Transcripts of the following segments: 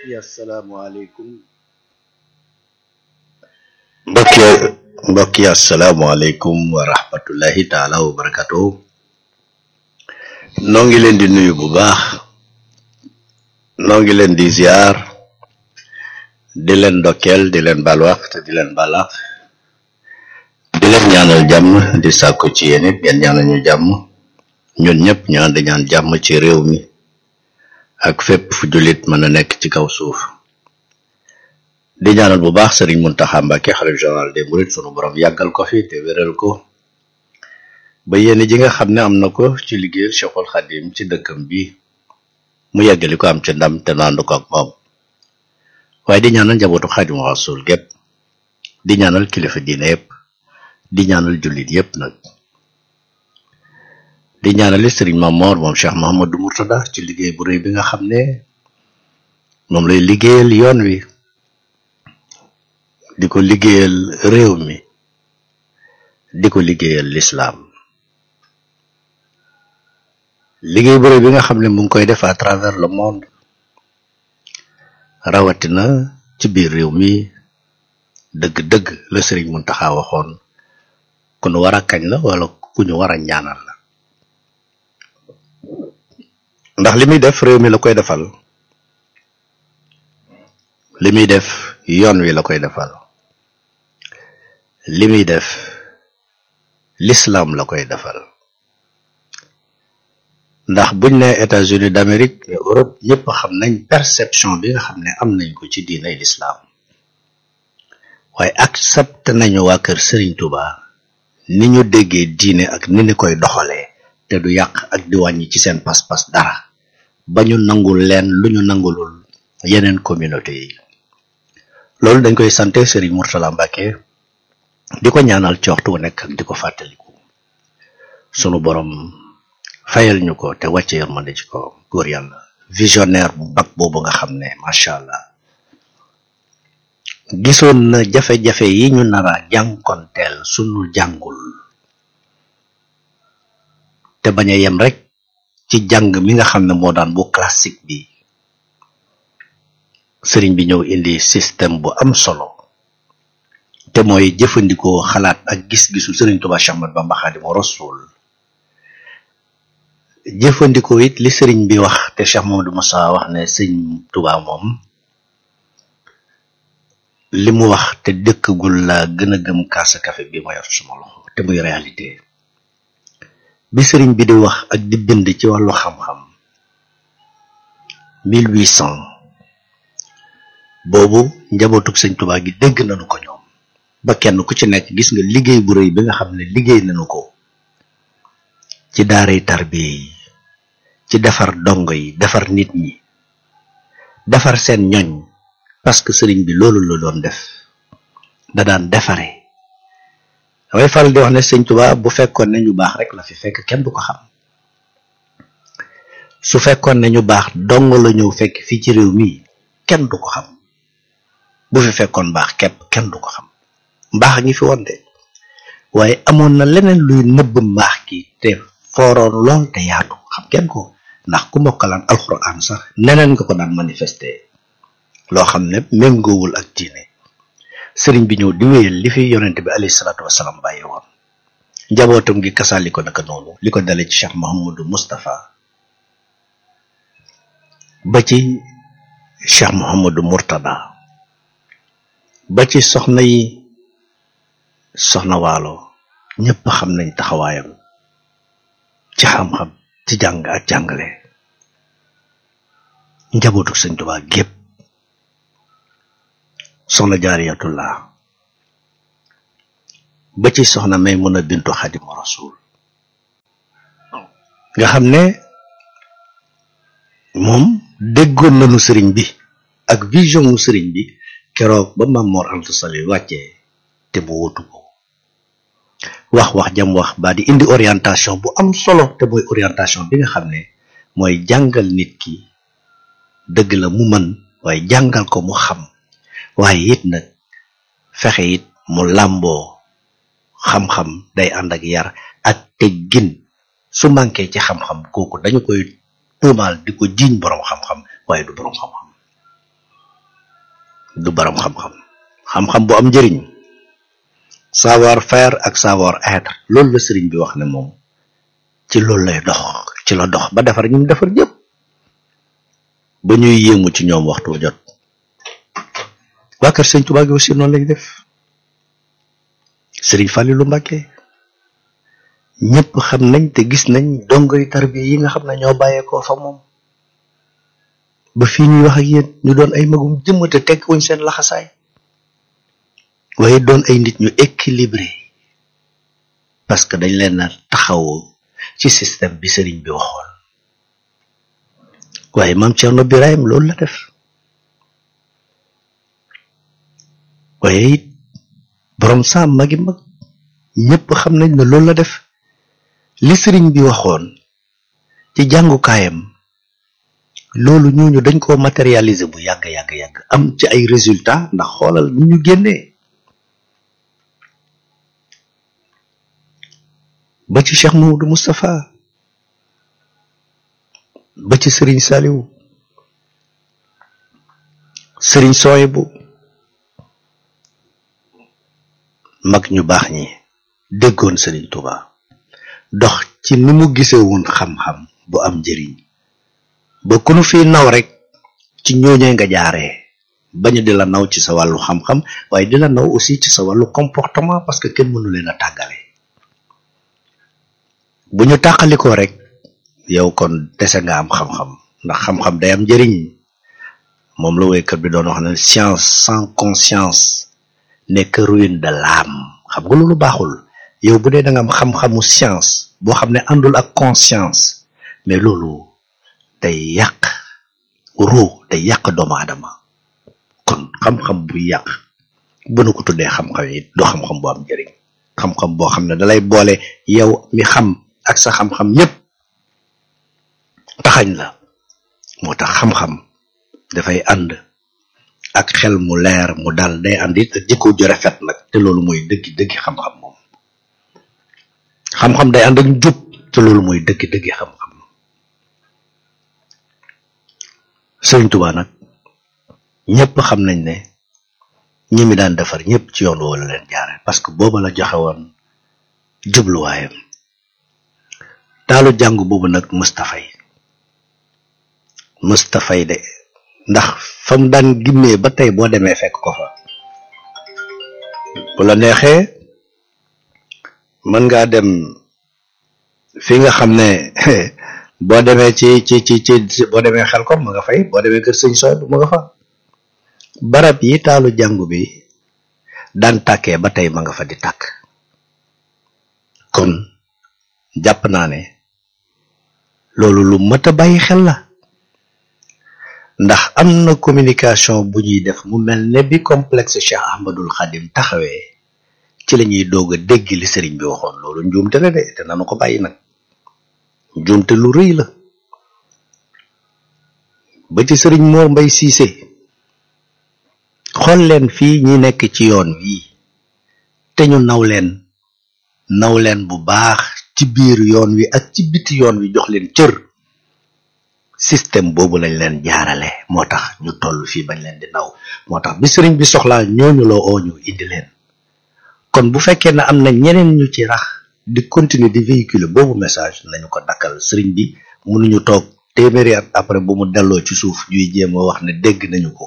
yi asalaamaaleykum mbokk yi mbokk yi asalaamaaleykum wa rahmatullahi taala wa barakatuhu noo ngi leen di nuyu bu baax noo ngi leen di ziar di leen ndokkeel di leen balwax te di leen balax di leen ñaanal jàmm di sàkku ci yéen it ngeen ñaanal ñu jàmm ñun ñëpp ñu ànd ñaan jàmm ci réew mi ak fépp fu jullit mën a nekk ci kaw suuf di ñaanal bu baax sëriñ Muntaxa Mbàkke xalif général des mourides sunu borom yàggal ko fi te wéral ko ba yéen ji nga xam ne am na ko ci liggéeyal Cheikhul Xadim ci dëkkam bi mu yàggali ko am ci ndam te naandu ko ak moom waaye di ñaanal njabootu Xaadimu Rasuul gépp di ñaanal kilifa diine yépp di ñaanal jullit yépp nag di ñaanali sëriñ Mamor moom Cheikh Mahamadou Mourtada ci liggéey bu rëy bi nga xam ne moom lay liggéeyal yoon wi di ko liggéeyal réew mi di ko liggéeyal lislaam liggéey bu rëy bi nga xam ne mu ngi koy def à travers le monde rawatina ci biir réew mi dëgg-dëgg la sëriñ Muntaxa waxoon ku ñu war a kañ la wala ku ñu war a ñaanal la ndax li muy def réew mi la koy defal li muy def yoon wi la koy defal li muy def l'islam la koy defal ndax buñ ne États-Unis d'Amérique et Europe ñëpp xam nañ perception bi nga xam ne am nañ ko ci diinay l'islam waaye accepté nañu waa kër Serigne Touba ni ñu déggee diine ak ni ni koy doxalee te du yàq ak di wàññi ci seen pas-pas dara ba ñu nangul leen lu ñu nangulul yeneen communauté yi loolu dañ koy sante Serigne Mourtala Mbacke di ko ñaanal ci waxtu wu nekk ak di ko fàttaliku sunu borom fayal ñu ko te wàcce yërmande ci ko góor yàlla visionnaire bu bag boobu nga xam ne macha allah gisoon na jafe-jafe yi ñu nara jànkonteel sunu jàngul te bañ a yem rek ci jàng mi nga xam ne moo daan bu classique bi sëriñ bi ñëw indi système bu am solo te mooy jëfandikoo xalaat ak gis-gisu sëriñ Tuubaa Séex Ahmadu Bamba Xaadimu Rasuul jëfandikoo it li sëriñ bi wax te Cheikh Mamadou Moussa wax ne sëñ Tuubaa moom li mu wax te dëkkagul la gën a gëm kaasa café bi ma yor suma loxo te muy réalité bi sëriñ bi di wax ak di bind ci wàllu xam-xam 1800 boobu njabootug sëñ Tuubaa gi dégg nañu ko ñoom ba kenn ku ci nekk gis nga liggéey bu rëy bi nga xam ne liggéey nañu ko ci daaray tarbiya yi ci defar dongo yi defar nit ñi defar seen ñoñ parce que sëriñ bi loolu la doon def da daan defare damay faral di wax ne sëñ Tuubaa bu fekkoon ne ñu baax rek la fi fekk kenn du ko xam su fekkoon ne ñu baax dong la ñëw fekk fii ci réew mi kenn du ko xam bu fi fekkoon baax képp kenn du ko xam mbaax ngi fi woon de waaye amoon na leneen luy nëbb mbaax gi te fooroon lool te yaatu xam kenn ko ndax ku mokkalaan alxuraan sax neneen nga ko daan manifester loo xam ne méngoowul ak diine sëriñ bi ñëw di wéyal li fi yonent bi alayhi salaatu wasalaam bàyyi woon njabootam gi kasaali ko naka noonu li ko dale ci Cheikh Mouhamadou Moustapha ba ci Cheikh Mouhamadou Mourtada ba ci soxna yi soxna waalo ñëpp xam nañ taxawaayam ci xam-xam ci jàng ak jàngale njabootu sëñ Tuubaa gépp soxna jaariyatullah ba ci soxna Maymuna bintu Xaadimu Rasuul nga xam ne moom déggoon nañu sëriñ bi ak vision mu sëriñ bi keroog ba Maam Mor Anta Sali wàccee te mu wutu ko wax wax jam wax ba di indi orientation bu am solo te mooy orientation bi nga xam ne mooy jàngal nit ki dëgg la mu mën waaye jàngal ko mu xam waaye it nag fexe it mu làmboo xam-xam day ànd ak yar ak teggin su manqué ci xam-xam kooku dañu koy tuumaal di ko jiiñ boroom xam-xam waaye du boroom xam-xam du borom xam-xam xam-xam bu am njëriñ savoir faire ak savoir être loolu la sëriñ bi wax ne moom ci loolu lay dox ci la dox ba defar ñu defar ñëpp ba ñuy yéemu ci ñoom waxtu jot waa kër sëñ Tuubaa gi aussi noonu lañ def sëriñ Falilu Mbàkke ñëpp xam nañ te gis nañ dongoy tarbiya yi nga xam ne ñoo bàyyeekoo fa moom ba fii ñuy wax ak yéen ñu doon ay magum jëmm te tekk wuñ seen laxasaay waaye doon ay nit ñu équilibré parce que dañ leen a taxawoo ci système bi sëriñ bi waxoon waaye maam Cerno Birahim loolu la def waaye it borom saam magi mag ñëpp xam nañ ne loolu la def li sëriñ bi waxoon ci jàngukaayam loolu ñooñu dañ koo matérialiser bu yàgg yàgg yàgg am ci ay résultats ndax xoolal ni ñu génnee ba ci Cheikh Mamadou Moustapha ba ci sëriñ Saliou sëriñ Soyebu mag ñu baax ñi déggoon sëriñ Touba dox ci ni mu gisee woon xam-xam bu am njëriñ ba ku nu fi naw rek ci ñooñee nga jaaree bañu di la naw ci sa wàllu xam-xam waaye di la naw aussi ci sa wàllu comportement parce que kenn mënu leen a tàggale bu ñu tàqalikoo rek yow kon dese nga am xam-xam ndax xam-xam day am njëriñ moom la woykat bi doon wax ne science sans conscience n'est que ruine de l'âme xam nga loolu baaxul yow bu dee da nga am xam-xamu science boo xam ne àndul ak conscience mais loolu day yàq ruu day yàq doomu aadama kon xam-xam buy yàq bu nu ko tuddee xam-xam yi du xam-xam bu am njëriñ xam-xam boo xam ne dalay boole yow mi xam ak sa xam-xam yépp taxañ la moo tax xam-xam dafay ànd ak xel mu leer mu dal day ànd it ak jikko ju rafet nag te loolu mooy dëggi dëggi xam-xam moom xam-xam day ànd ak njub te loolu mooy dëggi dëggi xam-xam Sëriñ Tuubaa nag ñëpp xam nañ ne ñi mi daan defar ñëpp ci yoon woo la leen jaare parce que booba la joxe woon jubluwaayam taalu jàng boobu nag Moustapha yi Moustapha yi de ndax fa mu daan gimmee ba tey boo demee fekk ko fa bu la neexee mën ngaa dem fi nga xam ne boo demee ci ci ci ci boo demee xel ko ma nga fay boo demee kër sëñ sooy ma nga fa barab yi taalu jàngu bi daan tàkkee ba tey ma nga fa di tàkk kon jàpp naa ne loolu lu mat a bàyyi xel la ndax am na communication bu ñuy def mu mel ne bi complexe Cheikh Ahmadul Khadim taxawee ci la ñuy doog a dégg li sëriñ bi waxoon loolu njuumte la de te nanu ko bàyyi nag njuumte lu rëy la ba ci sëriñ Mor Mbay Siise xool leen fii ñi nekk ci yoon wii te ñu naw leen naw leen bu baax ci biir yoon wi ak ci biti yoon wi jox leen cër système boobu lañ leen jaarale moo tax ñu toll fii bañ leen di naw moo tax bi sëriñ bi soxlaa ñooñu loo oo ñu indi leen kon bu fekkee ne am na ñeneen ñu ci rax di continuer di véhiculer boobu message nañu ko dakkal sëriñ bi mënuñu toog téeméeri at après bu mu delloo ci suuf ñuy jéem a wax ne dégg nañu ko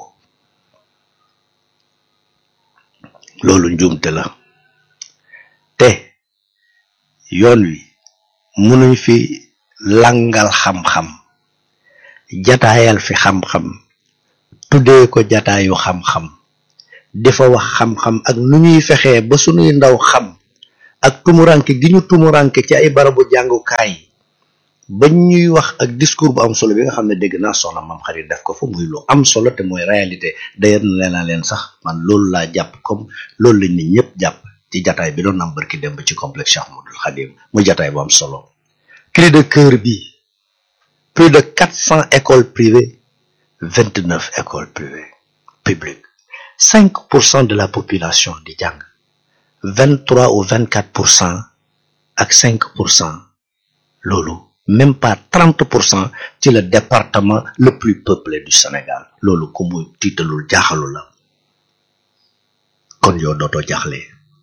loolu njuumte la te yoon wi mënuñ fi langal xam-xam jataayal fi xam-xam tuddee ko jataayu xam-xam dafa wax xam-xam ak nu ñuy fexee ba sunuy ndaw xam ak tumuranke gi ñu tumuranke ci ay barabu jàngukaay ba ñuy wax ak discours bu am solo bi nga xam ne dégg naa soxna mam xarit def ko fa muy lu am solo te mooy réalité d'ailleurs na leen naa leen sax man loolu laa jàpp comme loolu lañ nit ñëpp jàpp ci jataay bi doon am barki dem ba ci complexe Cheikh Ahmadoul Khadim muy jataay bu am solo cri de cœur bi plus de quatre cents écoles privées vingt neuf écoles privées publiques cinq pour cent de la population di jàng vingt trois ou vingt quatre pour cent ak cinq pour cent loolu même pas trente pour cent ci le département le plus peuplé du Sénégal loolu ku mu tiitalul jaaxalu la kon yow dootoo jaxle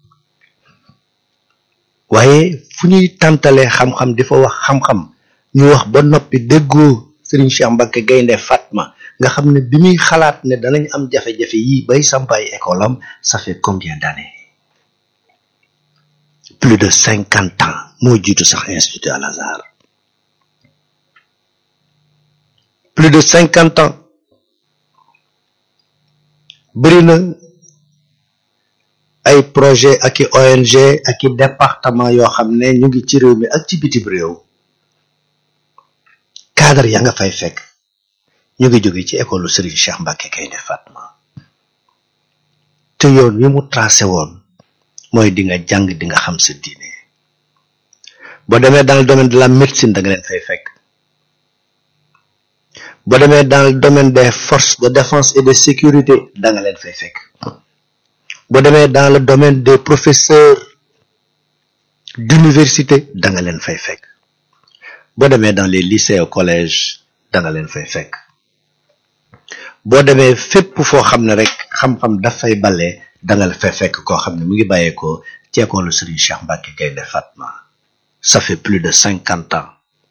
waaye fu ñuy tàntalee xam-xam di fa wax xam-xam ñu wax ba noppi déggoo Serigne Cheikh Mbacke Gaynde Fatma nga xam ne bi muy xalaat ne danañ am jafe-jafe yii bay sampaay école am ça fait combien d'années plus de cinquante ans moo jiitu sax institut Al Azhar plus de cinquante ans bëri na ay projet ak i ONG ak i département yoo xam ne ñu ngi ci réew mi ak ci bitim réew cadre ya nga fay fekk ñu ngi jóge ci école Serigne Cheikh Mbacke Gaynde Fatma te yoon wi mu tracé woon mooy di nga jàng di nga xam sa diine boo demee dans le domaine de la médecine da nga leen fay fekk boo demee dans le domaine des forces de défense et de sécurité da nga leen fay fekk boo demee dans le domaine des professeurs d'université da nga leen fay fekk boo demee dans les lycées au collège da nga leen fay fekk boo demee fépp foo xam ne rek xam-xam dafay bale da nga fay fekk koo xam ne mu ngi bàyyeekoo ci école Serigne Cheikh Mbacke Gaynde Fatma ça fait plus de cinquante ans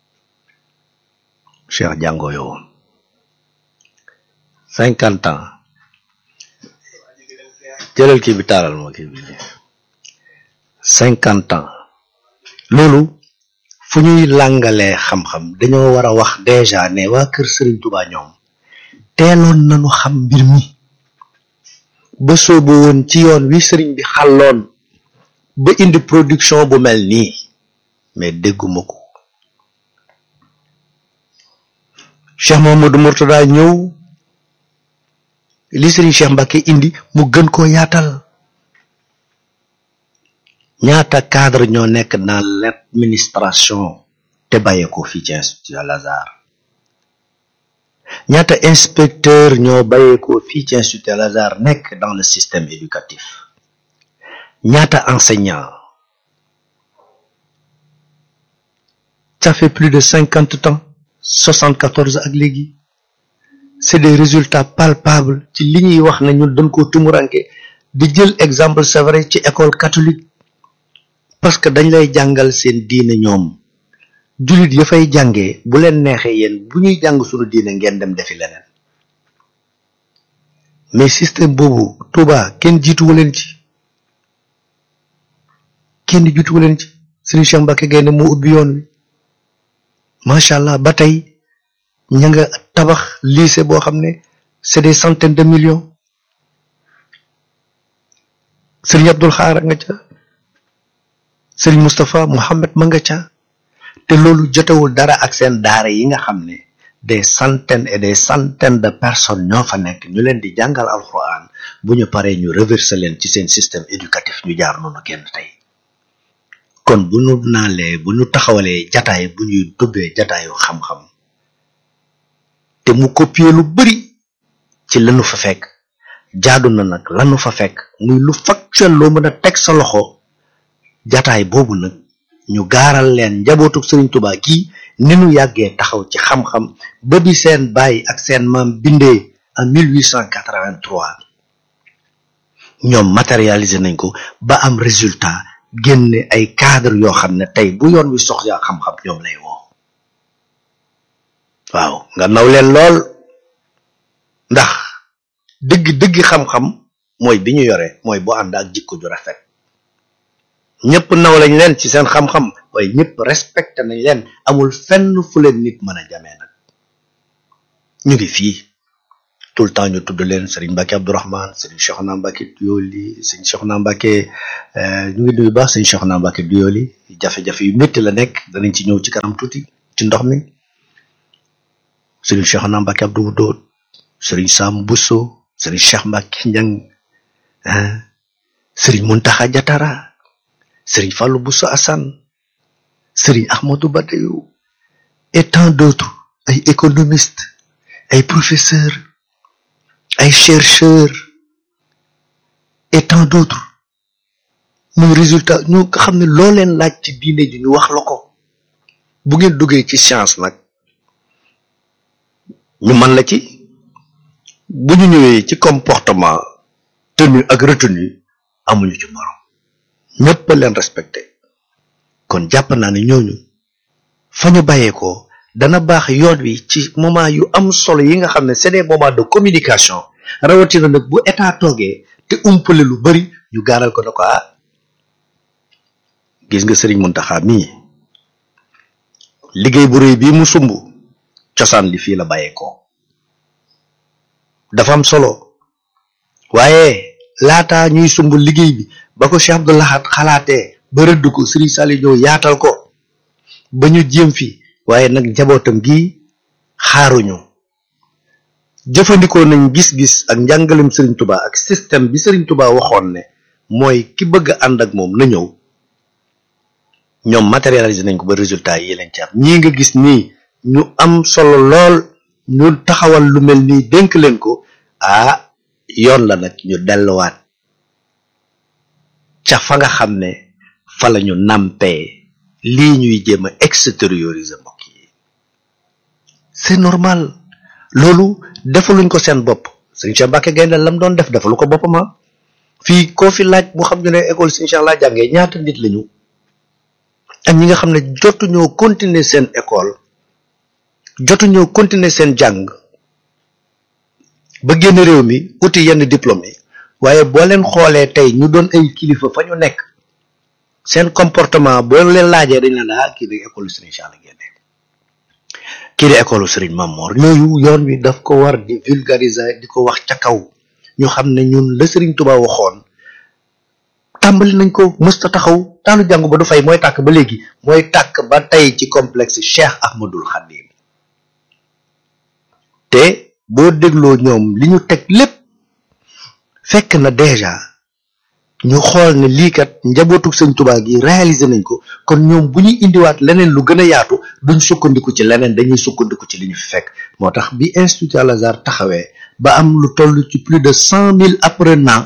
Cheikh jàngoo yow cinquante ans jëlal kii bi taalal moo kii bi cinquante ans loolu fu ñuy làngalee xam-xam dañoo war a wax déjà ne waa kër Serigne Touba ñoom teeloon nañu xam mbir mi ba soobu woon ci yoon wi Serigne bi xàlloon ba indi production bu mel nii mais dégguma ko Cheikh Mamadou Mourtada ñëw li Serigne Cheikh Mbacke indi mu gën koo yaatal ñaata cadre ñoo nekk dans l'administration te bàyyeekoo fii ci institut Al Azhar ñaata inspecteur ñoo bàyyeekoo fii ci institut Al Azhar nekk dans le système éducatif ñaata enseignant ça fait plus de cinquante ans soixante-quatorze ak léegi c'est des résultats palpables ci li ñuy wax ne ñun dañ koo tumuranke di jël exemple c'est vrai ci école catholique parce que dañ lay jàngal seen diine ñoom jullit ya fay jàngee bu leen neexee yéen bu ñuy jàng suñu diine ngeen dem defi leneen mais système boobu Touba kenn jiituwu leen ci kenn jiituwu leen ci Serigne Cheikh Mbacke Gaynde moo ubbi yoon wi macha allah ba tey ña nga tabax lycée boo xam ne c'est des centaines de millions Serigne Abdoul Xaar nga ca Serigne Moustapha Mohamed ma nga ca te loolu jotewul dara ak seen daara yi nga xam ne des centaines et des centaines de personnes ñoo fa nekk ñu leen di jàngal alxuraan bu ñu paree ñu reverser leen ci seen système éducatif ñu jaar noonu kenn tey kon bu ñu naalee bu ñu taxawalee jataay bu ñuy dubbee jataayu xam-xam te mu copier lu bari ci lanu fa fekk jaadu na nag lanu fa fekk muy lu factuel loo mën a teg sa loxo jataay boobu nag ñu gaaral leen njabootu Serigne Touba kii ni nu yàggee taxaw ci xam-xam ba bi seen baay ak seen maam bindee en 1883 ñoom matérialiser nañ ko ba am résultat génne ay cadre yoo xam ne tey bu yoon wi soxla xam-xam ñoom lay woo waaw nga naw leen lool ndax dëgg dëgg xam-xam mooy bi ñu yore mooy bu ànd ak jikko ju rafet ñëpp naw lañ leen ci seen xam-xam waaye ñëpp respecté nañ leen amul fenn fu leen nit mën a jamee nag ñu ngi fii tout le temps ñu tudd leen Serigne Mbacke Abdourahmane Serigne Cheikhna Mbacke Duyoli Serigne Cheikhna Mbacke ñu ngi nuyu baax Serigne Cheikhna Mbacke Duyoli jafe-jafe yu métti la nekk danañ ci ñëw ci kanam tuuti ci ndox mi Serigne Cheikhna Mbacke Abdou Doot Serigne Sam Bousso Serigne Cheikh Mbacke Njang Serigne Mountakha Diatara Serigne Fallou Bousso Assane Serigne Ahmadou Badayu et tant d'autres ay économistes ay professeurs ay chercheurs et tant d'autres muy résultat ñu nga xam ne loo leen laaj ci diine ji ñu wax la ko bu ngeen duggee ci science nag ñu mën la ci bu ñu ñëwee ci comportement tenue ak retenue amuñu ci morom ñëpp leen respecté kon jàpp naa ne ñooñu fa ñu bàyyeekoo dana baax yoon wi ci moment yu am solo yi nga xam ne c'est des moments de communication rawatina nag bu état toogee te umpale lu bari ñu gaaral ko ne ko ah gis nga sëriñ Muntaxa mii liggéey bu rëy bii mu sumb cosaan li fii la bàyyeekoo dafa am solo waaye laata ñuy sumb liggéey bi ba ko Cheikh Abdou Lahad xalaatee ba rëdd ko Serigne Saliou ñëw yaatal ko ba ñu jéem fi waaye nag njabootam gi xaaruñu jëfandikoo nañ gis-gis ak njàngalem Serigne Touba ak système bi Serigne Touba waxoon ne mooy ki bëgg a ànd ak moom na ñëw ñoom matérialiser nañ ko ba résultat yi lañ ci am ñii nga gis nii ñu am solo lool ñu taxawal lu mel nii dénk leen ko ah yoon la nag ñu delluwaat ca fa nga xam ne fa la ñu nampee lii ñuy jéem a extérioriser mbokk yi c'est normal loolu defaluñ ko seen bopp sëñ Cheikh Mbacke Gaynde lam doon def defalu ko boppam fii koo fi laaj mu xam ne ne école sëñ Cheikh laa jàngee ñaata nit lañu ak ñi nga xam ne jotuñoo continuer seen école jotuñoo continuer seen jàng ba génn réew mi uti yenn diplôme yi waaye boo leen xoolee tey ñu doon ay kilifa fa ñu nekk seen comportement boo leen laajee dañ la daa kii di école Serigne Cheikh la génne kii di école Serigne Mamor ñooyu yoon wi daf ko war di vulgariser di ko wax ca kaw ñu xam ne ñun la Serigne Touba waxoon tàmbali nañ ko mësta taxaw taalu jàngu ba du fay mooy tàkk ba léegi mooy tàkk ba tey ci complexe Cheikh Ahmadul Khadim te boo dégloo ñoom li ñu teg lépp fekk na déjà ñu xool ne lii kat njabootu sëñ Tuubaa gi réaliser nañ ko kon ñoom bu ñuy indiwaat leneen lu gën a yaatu duñ sukkandiku ci leneen dañuy sukkandiku ci li ñu fi fekk moo tax bi Institut Al Azhar taxawee ba am lu toll ci plus de cent mille apprenants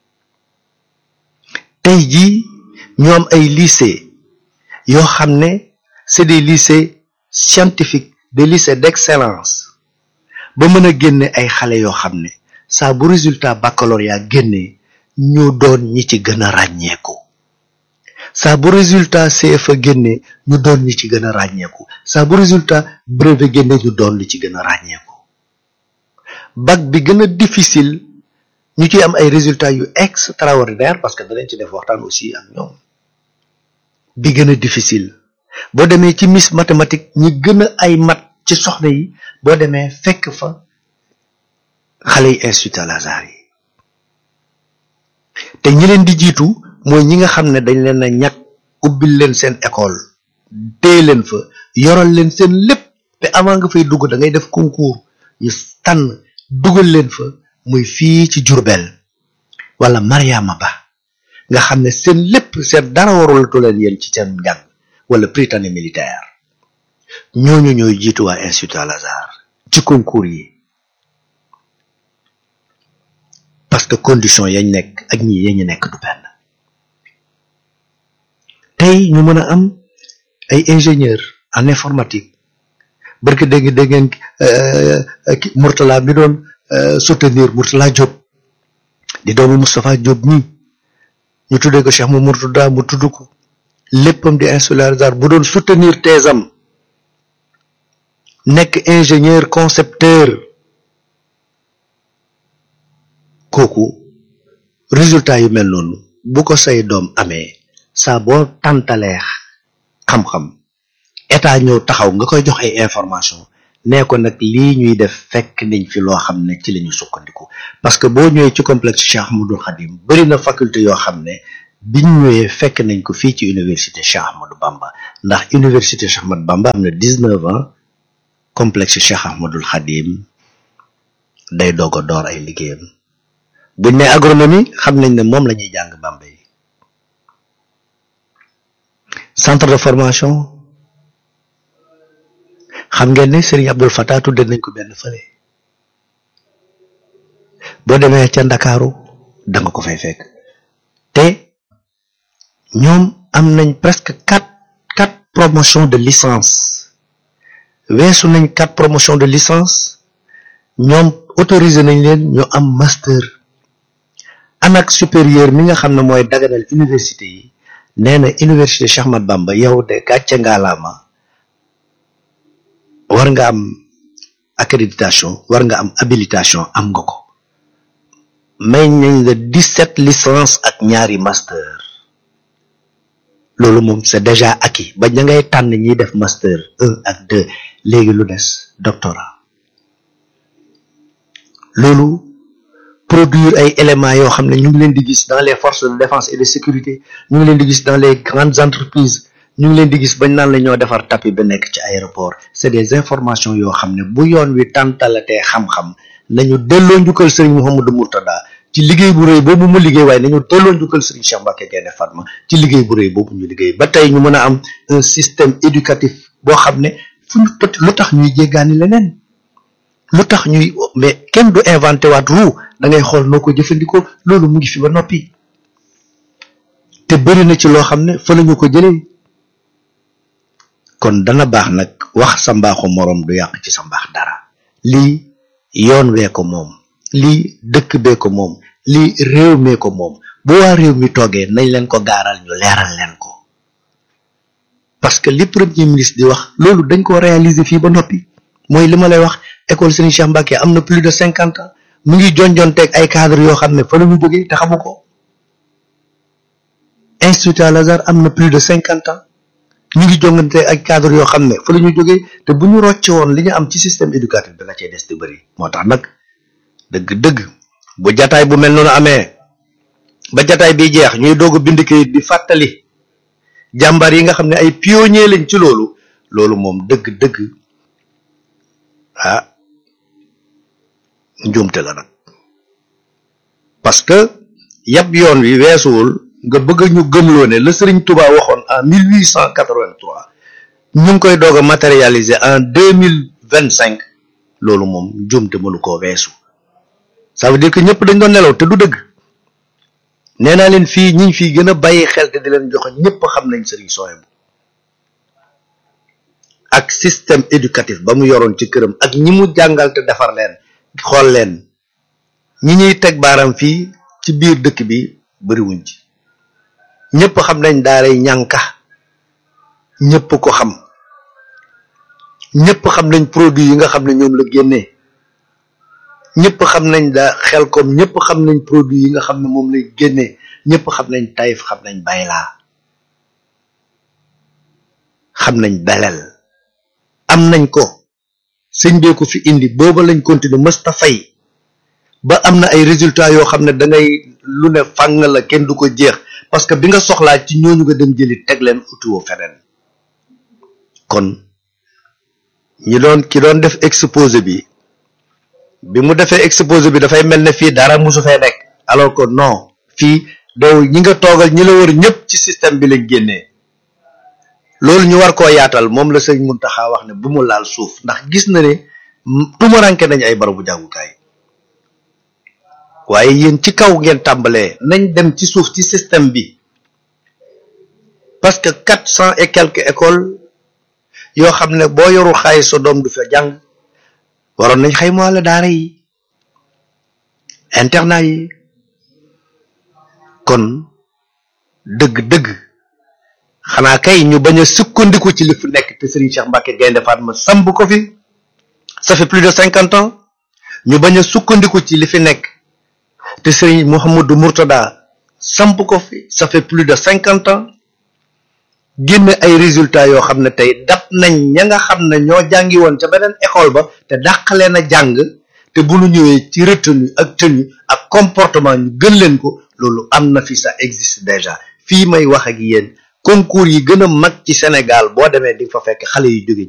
tey jii ñoom ay lycée yoo xam ne c'est des lycées scientifiques des lycées d'excellence ba mën a génne ay xale yoo xam ne saa bu résultat baccalauréat génnee ñu doon ñi ci gën a ràññeeku saa bu résultat CFA génnee ñu doon ñi ci gën a ràññeeku saa bu résultat brevet génnee ñu doon li ci gën a ràññeeku bac bi gën a difficile ñu ci am ay résultats yu extraordinaire parce que danañ ci def waxtaan aussi ak ñoom bi gën a difficile boo demee ci miss mathématique ñi gën a ay mat ci soxna yi boo demee fekk fa xale yi Institut Al Azhar yi te ñi leen di jiitu mooy ñi nga xam ne dañ leen a ñàkk ubbil leen seen école téye leen fa yoral leen seen lépp te avant nga fay dugg da ngay def concours ñu tànn dugal leen fa muy fii ci Jurbel wala Mariama Ba nga xam ne seen lépp seen dara warulatu leen yéen ci seen njàng wala Prytanée militaire ñooñu ñooy jiitu waa Institut Al Azhar ci concours yi parce que condition yañ nekk ak ñi yañu nekk du benn tey ñu mën a am ay ingénieur en informatique barke dégg dégg ngeen Mourtala mi doon soutenir Mourtala Diop di doomu Moustapha Diop ñi ñu tuddee ko Cheikh mu Mourtada mu tudd ko léppam di Institut Al Azhar bu doon soutenir thèsam nekk ingénieur concepteur kooku résultat yu mel noonu bu ko say doom amee saa boo tàntaleex xam-xam état ñëw taxaw nga koy jox ay information nee ko nag lii ñuy def fekk nañ fi loo xam ne ci la ñu sukkandiku parce que boo ñëwee ci complexe Cheikh Ahmadou Khadim bari na faculté yoo xam ne biñ ñëwee fekk nañ ko fii ci université Cheikh Ahmadou Bamba ndax université Cheikh Ahmadou Bamba am na dix-neuf ans complexe Cheikh Ahmadul Khadim day doog a door ay liggéeyam buñ ne agronomie xam nañ ne moom la ñuy jàng Bambey centre de formation xam ngeen ne Serigne Abdul Fattah tudde nañ ko benn fële boo demee ca Ndakaaru da nga ko fay fekk te ñoom am nañ presque quatre quatre promotions de licence weesu nañ quatre promotions de licence ñoom autorisé nañ leen ñu am master anak supérieur mi nga xam ne mooy daganal université yi nee na université Cheikh Ahmadou Bamba yow de gàcce ngaalaama war nga am accréditation war nga am habilitation am nga ko may nañ la dix-sept licence ak ñaari master loolu moom c'est déjà acquis ba ña ngay tànn ñiy def master un ak deux léegi lu des doctorat loolu produire ay éléments yoo xam ne ñu ngi leen di gis dans les forces de défense et de sécurité ñu ngi leen di gis dans les grandes entreprises ñu ngi leen di gis bañ naan la ñoo defar tapis ba nekk ci aéroport c'est des informations yoo xam ne bu yoon wi tàntalatee xam-xam nañu delloo njukkal Serigne Mouhamadou Mourtada ci liggéey bu rëy boobu mu liggéey waaye nañu delloo njukkal Serigne Cheikh Mbacké Gaïndé Fatma ci liggéey bu rëy boobu ñu liggéey ba tey ñu mën a am un système éducatif boo xam ne fu ñu peut lu tax ñuy jéggaani leneen lu tax ñuy mais kenn du inventé waat ru da ngay xool noo ko jëfandikoo loolu mu ngi fi ba noppi te bëri na ci loo xam ne fa la ñu ko jëlee kon dana baax nag wax sa mbaaxu moroom du yàq ci sa mbaax dara lii yoon wee ko moom lii dëkk bee ko moom lii réew mee ko moom bu waa réew mi toogee nañ leen ko gaaral ñu leeral leen ko parce que li premier ministre di wax loolu dañ ko réaliser fii ba noppi mooy li ma lay wax école Serigne Cheikh Mbacké am na plus de cinquante ans mu ngi jonjonteeg ay cadre yoo xam ne fa la ñu jógee te xamu ko institut Al Azhar am na plus de cinquante ans ñu ngi jonganteeg ay cadre yoo xam ne fa la ñu jógee te bu ñu rocce woon li ñu am ci système éducatif bi la cay des di bëri moo tax nag dëgg-dëgg bu jataay bu mel noonu amee ba jataay bi jeex ñuy doog a bind kayit di fàttali jàmbaar yi nga xam ne ay pionnier lañ ci loolu loolu moom dëgg-dëgg ah njuumte la nag parce que yab yoon wi weesuwul nga bëgg ñu gëmloo ne la Serigne Touba waxoon en 1883 ñu ngi koy doog a matérialiser en 2025 loolu moom njuumte mënu koo weesu ça veut dire que ñëpp dañ doon nelaw te du dëgg nee naa leen fii ñi fii gën a bàyyi xel te di leen joxe ñëpp xam nañ Serigne Souhaïbou ak système éducatif ba mu yoroon ci këram ak ñi mu jàngal te defar leen xool leen ñi ñuy teg baaram fii ci biir dëkk bi bariwuñ ci ñëpp xam nañ daaray ñànka ñëpp ko xam ñëpp xam nañ produit yi nga xam ne ñoom la génnee ñëpp xam nañ daa xel kom ñëpp xam nañ produit yi nga xam ne moom lay génnee ñëpp xam nañ tayif xam nañ baylaa xam nañ belel am nañ ko sëñ bee ko fi indi booba lañ continuer mësta fay ba am na ay résultats yoo xam ne da ngay lu ne fàng la kenn du ko jeex parce que bi nga soxlaa ci ñooñu nga dem jëli teg leen utiwoo feneen kon ñi doon ki doon def exposé bi bi mu defee exposé bi dafay mel ne fii dara musu fee nekk alors que non fii doo ñi nga toogal ñi la wër ñëpp ci système bi lañ génnee loolu ñu war koo yaatal moom la sëñ Muntaxa wax ne bu mu laal suuf ndax gis na ne tumaranke nañ ay barabu jàngukaay waaye yéen ci kaw ngeen tàmbalee nañ dem ci suuf ci système bi parce que quatre cent et quelques écoles yoo xam ne boo yorul xaalis sa doom du fa jàng waroon nañ xaymaale daara yi internat yi kon dëgg-dëgg xanaa kay ñu bañ a sukkandiku ci li fi nekk te Serigne Cheikh Mbacké Gaïndé Fatma samb ko fi ça fait plus de cinquante ans ñu bañ a sukkandiku ci li fi nekk te Serigne Mouhamadou Mourtada samp ko fi ça fait plus de cinquante ans génne ay résultats yoo xam ne tey dab nañ ña nga xam ne ñoo jàngi woon ca beneen école ba te dàq leen a jàng te bu ñu ñëwee ci retenue ak tenue ak comportement ñu gën leen ko loolu am na fi ça existe déjà fii may wax ak yéen concours yi gën a mag ci Sénégal boo demee di fa fekk xale yu jóge ci